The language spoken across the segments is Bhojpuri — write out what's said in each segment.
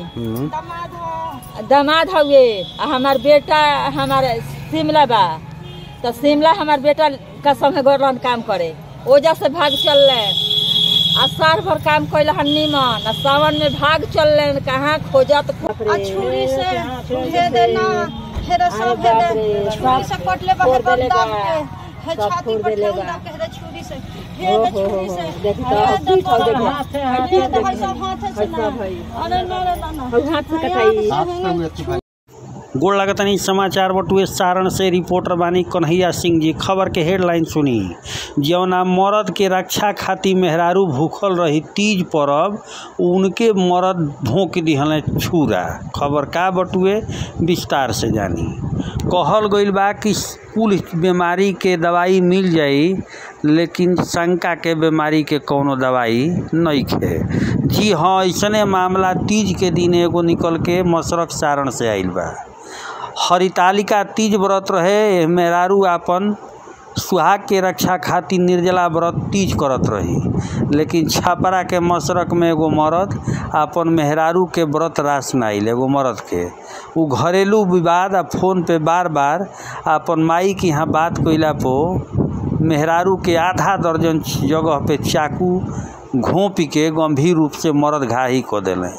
हम्म, दामाद हउए आ हमार बेटा हमार शिमला बा तो शिमला हमार बेटा का संगे गोरन काम करे ओजा से भाग चलले आ साल भर काम कैल हन निमन आ सावन में भाग चलले कहाँ खोजत आ छुरी से हे देना हेरे सब हे दे छुरी से कटले बा हे दम दाब के हे छाती पर ठेल दाब के हे दे छुरी से हे दे छुरी से हे दे कटले हे दे भाई सब हाथ से ना अरे ना रे ना ना हाथ से कटाई गोड़ लगतनी समाचार बटुए सारण से रिपोर्टर बानी कन्हैया सिंह जी खबर के हेडलाइन सुनी जौना मर्द के रक्षा खातिर मेहरारू भूखल रही तीज परब उनके मर्द भोंक दिहले छुरा खबर का बटुए विस्तार से जानी कहल गइल बा कि कुल बीमारी के दवाई मिल जाई लेकिन शंका के बीमारी के कौनो दवाई नइखे जी हाँ ऐसने मामला तीज के दिन एगो निकल के मसरक सारण से आइल बा हरितालिका तीज व्रत रहे एह मेहरारू आपन सुहाग के रक्षा खातिर निर्जला व्रत तीज करत रही लेकिन छपरा के मसरक में एगो मर्द आपन मेहरारू के व्रत रास में आइल एगो मर्द के उ घरेलू विवाद आ फोन पे बार बार आपन माई के यहाँ बात कइला पो मेहरारू के आधा दर्जन जगह पे चाकू घोंपी के गंभीर रूप से मर्द घाही क देले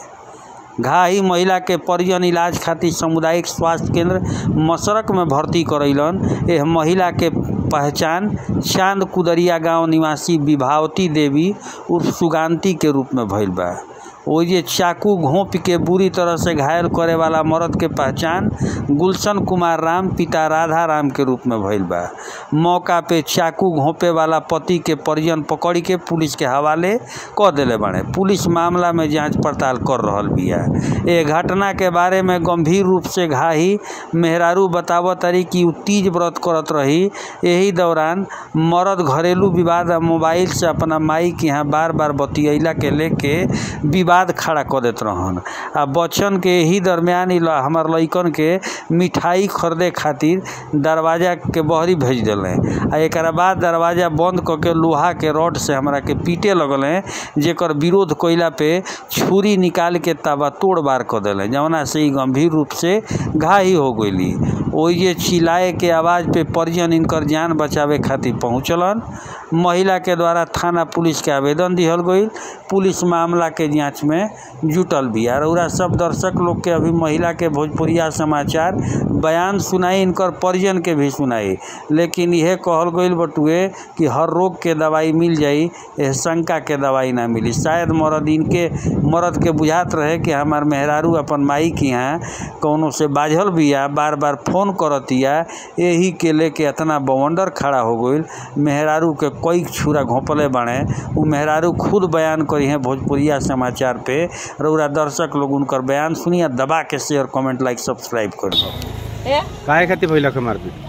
घाही महिला के परिजन इलाज खातिर सामुदायिक स्वास्थ्य केंद्र मसरक में भर्ती करैलन एह महिला के पहचान चांद कुदरिया गांव निवासी विभावती देवी उर्फ सुगांती के रूप में भइल बा ओइजे चाकू घोंप के बुरी तरह से घायल करे वाला मर्द के पहचान गुलशन कुमार राम पिता राधा राम के रूप में भइल बा मौका पे चाकू घोंपे वाला पति के परिजन पकड़ी के पुलिस के हवाले क देले बाड़े पुलिस मामला में जांच पड़ताल कर रहल बिया ए घटना के बारे में गंभीर रूप से घाही मेहरारू बतावत तारी कि उ तीज व्रत करत रही यही दौरान मर्द घरेलू विवाद आ मोबाइल से अपना माई के यहाँ बार बार बतियैला के लेके विवाद खड़ा कर देत रहन आ बच्चन के यही दरमियान इ ल- हमार लइकन के मिठाई खरीदे खातिर दरवाजा के बहरी भेज दिले आ एकरा बाद दरवाजा बंद क के लोहा के रॉड से हमरा के पीटे लगले जेकर विरोध कइला पे छुरी निकाल के तबा तोड़ बार क देले जवना से इ गंभीर रूप से घायल हो गइली ओइजे चिल्लाए के आवाज पे परिजन इनकर जान बचावे खातिर पहुंचलन महिला के द्वारा थाना पुलिस के आवेदन दिहल गईल पुलिस मामला के जांच में जुटल बिया रउरा सब दर्शक लोग के अभी महिला के भोजपुरिया समाचार बयान सुनाई इनकर परिजन के भी सुनाई लेकिन यह कहल गईल बटुए कि हर रोग के दवाई मिल जाई एह शंका के दवाई ना मिली शायद मर्द इनके मर्द के बुझात रहे कि हमार मेहरारू अपन माई के यहाँ कौनो से बाझल बिया बार बार फोन करतिया यही के लेके इतना बवंडर खड़ा हो गईल मेहरारू के कई छुरा घोंपले बाड़े उ मेहरारू खुद बयान करी हैं भोजपुरिया समाचार पे रउरा दर्शक लोग उनकर बयान सुनिए दबा के शेयर कमेंट लाइक सब्सक्राइब कर दो ए काहे खातिर भइल के मारपीट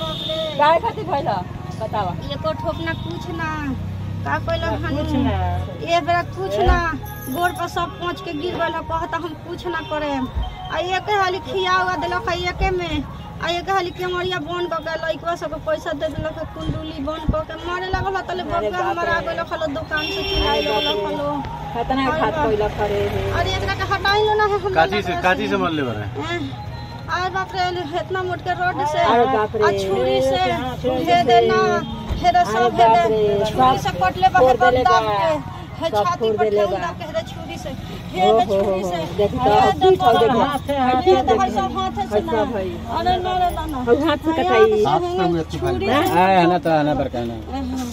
काय खातिर भइल बतावा एको ठोकना कुछ ना का कइल हन ए बेरा कुछ ना गोड़ पर सब पहुंच के गिर गइल कहता हम कुछ ना करे आ एके हाली खिया हुआ देलक आ एके में आ एके हाली केमरिया बंद क के लइकवा सब पैसा दे देलक आ कुंडली बंद क के मारे लागल बा तले बबुआ हमरा आ गइल खलो दुकान से चिल्लाइ लगल खलो कितना घात कइल करे हे अरे एकरा के हटाई लो ना है हम काची से काची से मरले बारे आय बाप रे इतना मोट के रोड से अरे बाप रे। आ छुरी से हे देना हेरे सब हे दे छुरी से कटले बा हे दम दाब के हे छाती पर ठेल दाब के हे दे छुरी से हे दे छुरी से हे दे कटले हे दे भाई सब हाथ से ना अरे ना रे ना ना हाथ से कटाई छुरी से आए ना तो आना बरका ना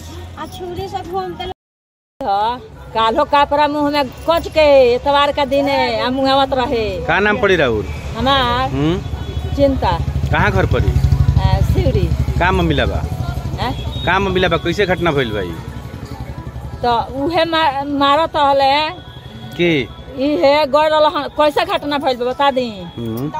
आ छुरी से घूमते काल्हो कापरा मुंह में कच के एतवार का दिन है आ मुंगावत रहे का नाम पड़ी राहुल हमार हम्म चिंता कहाँ घर पड़ी आ, शिवरी का मिला बा आ, का मिला बा कैसे घटना भइल बा ई? तो उहे मा- मारत रहले के इहे गड़ रहल कैसे घटना भइल बा बता दी हम्म,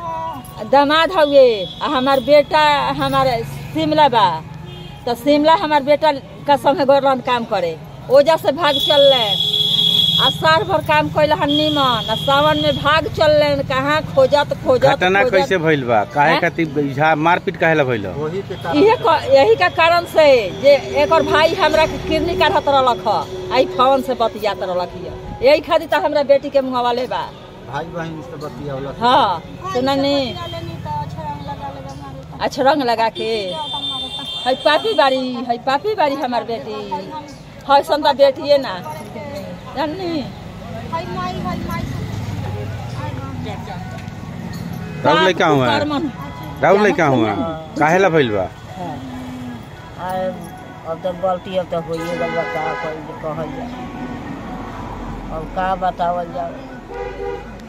दामाद हउए आ हमार बेटा हमार शिमला बा तो शिमला हमार बेटा का संगे गौरन काम करे ओजा से भाग चलले आ साल भर काम कैल हन निमन आ सावन में भाग चलले कहाँ खोजत खोजत घटना खोजत। कैसे भइल बा काहे हैं? खातिर झा मारपीट काहे ला भइल इहे क- यही का कारण से जे एकर भाई हमरा के किडनी काढ़त रहलक ह आई फोन से बतियात रहलक हिय यही खातिर तो हमरा बेटी के मुंगवाले बा भाई बहन से बतियावला हाँ सुननी लेनी तो अच्छा रंग लगा लगा मारे तो अच्छा रंग लगा के है पापी बाड़ी है पापी बाड़ी हमार बेटी है संता बेटिए ना जाननी हाय माई हाय माई राहुल लड़का हुआ है कर्मन राहुल लड़का हुआ काहेला भइल बा अब तो गलती अब तो होइए गल बा का कइल कहल जाए अब का बतावल जाए